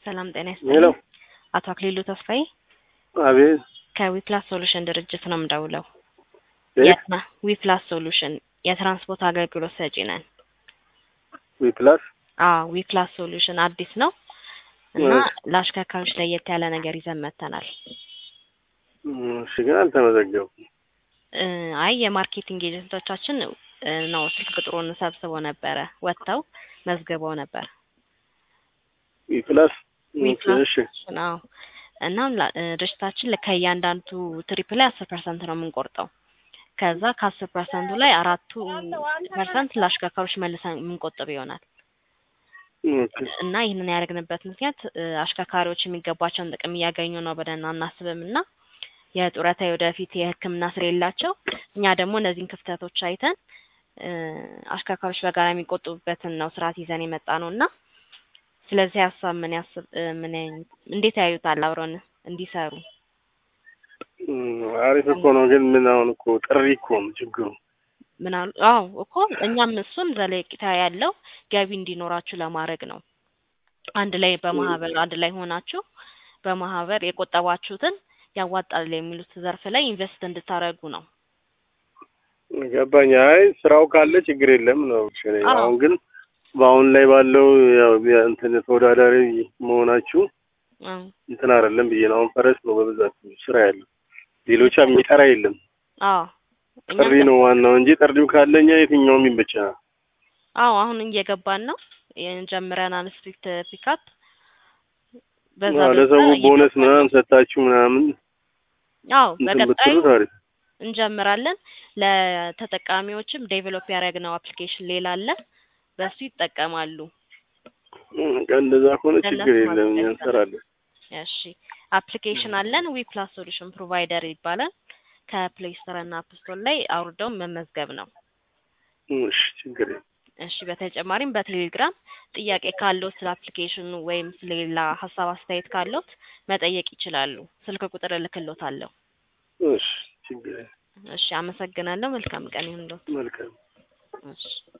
ሰላም ጤና ሄሎ ይስጥልኝ። አቶ አክሊሉ ተስፋዬ አቤት ከዊፕላስ ሶሉሽን ድርጅት ነው የምደውለው። የት? የትና ዊፕላስ ሶሉሽን የትራንስፖርት አገልግሎት ሰጪ ነን። ዊፕላስ አዎ ዊፕላስ ሶሉሽን አዲስ ነው እና እሺ። ለአሽከርካሪዎች ለየት ያለ ነገር ይዘን መጥተናል። እሺ ግን አልተመዘገብኩም። እ አይ የማርኬቲንግ ኤጀንቶቻችን እ ነው ስልክ ቁጥሩን ሰብስበው ነበረ ወጥተው መዝግበው ነበር። ዊፕላስ ዊፕላስ እሺ አዎ እናም ላ- እ ድርጅታችን ከእያንዳንዱ ትሪፕ ላይ አስር ፐርሰንት ነው የምንቆርጠው። ከዛ ከአስር ፐርሰንቱ ላይ አራቱ ፐርሰንት ለአሽከርካሪዎች መልሰን የምንቆጥብ ይሆናል ኦኬ። እና ይህንን ያደረግንበት ምክንያት እ አሽከርካሪዎች የሚገባቸውን ጥቅም እያገኙ ነው ብለን አናስብም እና የጡረታ የወደፊት የሕክምና ስር የላቸው እኛ ደግሞ እነዚህን ክፍተቶች አይተን እ አሽከርካሪዎች በጋራ የሚቆጥቡበትን ነው ስርዓት ይዘን የመጣ ነው እና ስለዚህ ሀሳብ ምን ያስብ እ ምን እንዴት ያዩታል አብረን እንዲሰሩ እም፣ አሪፍ እኮ ነው ግን ምን አሁን እኮ ጥሪ እኮ ነው ችግሩ። ምን አሉ? አዎ እኮ እኛም እሱን ዘለቂታ ያለው ገቢ እንዲኖራችሁ ለማድረግ ነው። አንድ ላይ በማህበር አንድ ላይ ሆናችሁ በማህበር የቆጠባችሁትን ያዋጣል የሚሉት ዘርፍ ላይ ኢንቨስት እንድታደርጉ ነው። ገባኝ። አይ ስራው ካለ ችግር የለም ነው። እሺ፣ እኔ አዎ። አሁን ግን በአሁን ላይ ባለው ያው ያ- እንትን ተወዳዳሪ መሆናችሁ እ እንትን አይደለም ብዬ ነው። አሁን ፈረስ ነው በብዛት ስራ ያለው፣ ሌሎች የሚጠራ የለም። አዎ እኛም ጥሪ ነው ዋናው እንጂ ጥሪው ካለኛ የትኛውም ይመቸናል። አዎ አሁን እየገባን ነው ጀምረናል። ስትሪክት ፒካፕ በዛ አዎ፣ በዛ ለሰው ቦነስ እየገባን ምናምን ነው። ሰጣችሁ ምናምን አዎ እንትን በቀጣዩ ብትሉት አሪፍ። እንጀምራለን። ለተጠቃሚዎችም ዴቨሎፕ ያደረግነው አፕሊኬሽን ሌላ አለ፣ በሱ ይጠቀማሉ። እም፣ እንደዛ ከሆነ ለእነሱ ችግር የለም እኛ ማዘጋጀት እንሰራለን። እሺ አፕሊኬሽን አለን። ዊ ፕላስ ሶሉሽን ፕሮቫይደር ይባላል። ከፕሌይ ስቶር እና አፕ ስቶር ላይ አውርደው መመዝገብ ነው። እሺ ችግር የለም። እሺ በተጨማሪም በቴሌግራም ጥያቄ ካለዎት ስለ አፕሊኬሽኑ ወይም ስለሌላ ሀሳብ አስተያየት ካለዎት መጠየቅ ይችላሉ። ስልክ ቁጥር እልክልዎታለሁ። እሺ ችግር የለም። እሺ አመሰግናለሁ። መልካም ቀን ይሁንልዎት። መልካም እሺ